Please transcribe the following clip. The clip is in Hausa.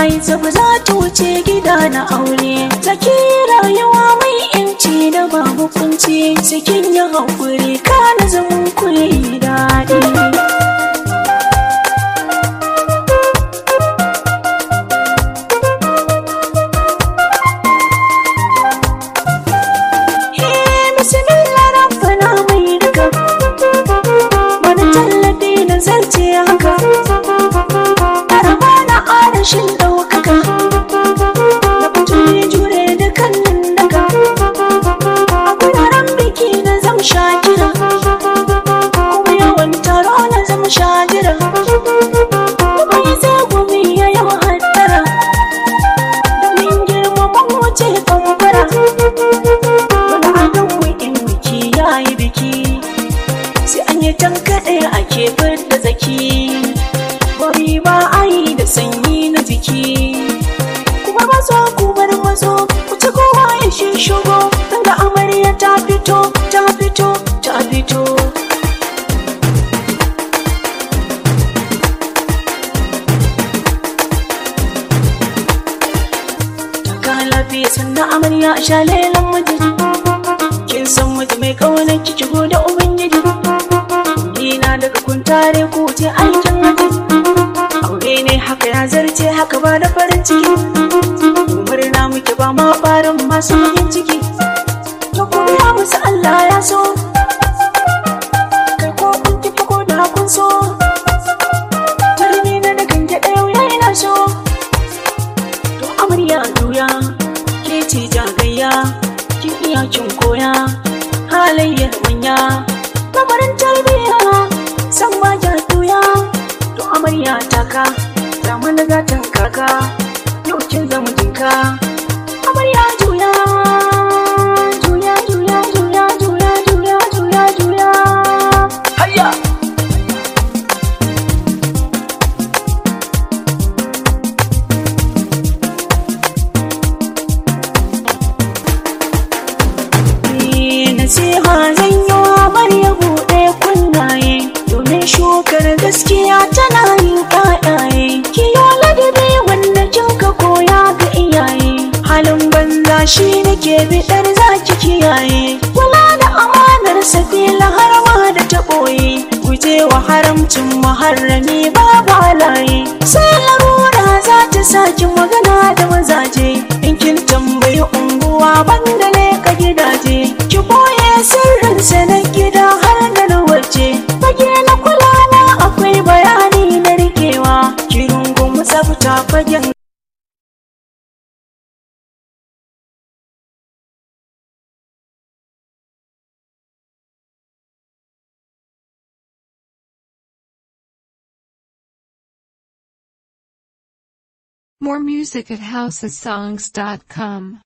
yi ba za ta wuce gida na aure zaki rayuwa mai yanci da babu kunci cikin yin haƙuri ka na zaman kuri daɗi bismillah rabbana mai duka wani tallafi na zarce haka arama na arashin ɗaukaka da fituri jure da kannin daga a guraren biki na zam shakira kuma yawan taro na zam shajira kuma yi sai gumi ya yi hattara domin girmaman wuce kamfara wani adon wikin biki ya yi biki sai an yi tankaɗe a kefar da zaki bari ba a yi da sanyi na jiki kuma mazo kumar mazo wuce kowa ya shi shigo tunda amarya ta fito ta fito ta fito Taka lafiya sannan amarya a sha lelan majiji kin san mutu mai kaunar ki shigo da ubangiji Ina daga kun tare ku ce aikin haji aure ne haka ya zarce haka ba da farin ciki murna muke ba ma farin masu yin ciki to ku ya musu Allah ya so kai ko kun ki ko da kun so tarbi na da gange ɗaya ya ina so to amarya juya ke ce jagayya kin iya kin koya halayyar manya lamarin tarbiyya san ba ja juya to amarya taka ta mana gatan kaka yau kin zama jinka amarya juya juya juya juya juya juya juya juya hayya nasiha zan yi wa Maryam buɗe kunnaye domin shukar gaskiya tana yin ƴaƴaye kiyo ladabi wanda kin ka koya ga iyaye halin banza shi nake biɗar zaki kiyaye kula da amanar safila har ma da ta ɓoye guje wa haramcin muharrami babu halaye sai larura za ta saki magana da mazaje in kin tambayi unguwa banda leka gidaje ki boye sirrinsa na gida har da na waje fage na kula na akwai bayani na rikewa ki rungumi tsafta fagen More music at housesongs.com.